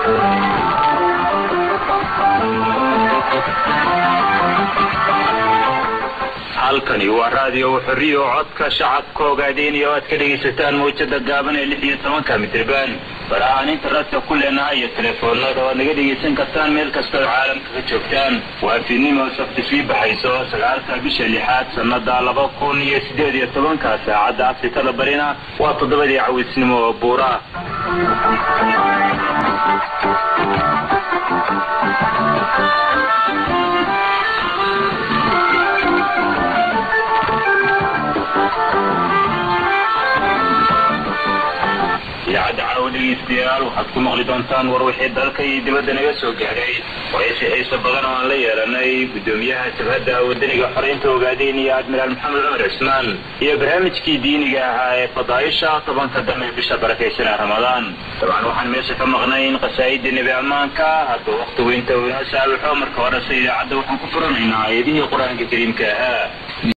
halkani waa raadiyo xorriyo codka shacabka ogaadeenaya o aad ka dhegaysataan mawjada gaaban ee lix iyo tobanka mitriban barahaan internetka ku leenahay iyo telefoonada oo aad naga dhegaysan kartaan meel kasta oo caalamka ka joogtaan waa fiidnimo sabti sii baxayso sagaalka bisha lixaad sanada laba kun iyo sideed iyo tobanka saacadda afrikada barina waa toddobadii cawisnimo oo buura idaacadda caawa dhegeystayaal waxaad ku maqli doontaan war wixii dalka iyo dibadda naga soo gaadhay waraysi xiisa badan oo aan la yeelanay guddoomiyaha jabhadda wadaniga xoreynta ogaadeen iyo admiraal maxamed cumar cismaan iyo barnaamijkii diiniga ahaa ee fadaaisha tobanka dambe bisha barakaysanaa ramadaan dabcan waxaan meesha ka maqnayn qasaa'idii nebi ammaanka hadba wakti weynta inoo saaluxo marka horese idaacadda waxaan ku furanaynaa aayadihii qur-aanka kariimka ahaa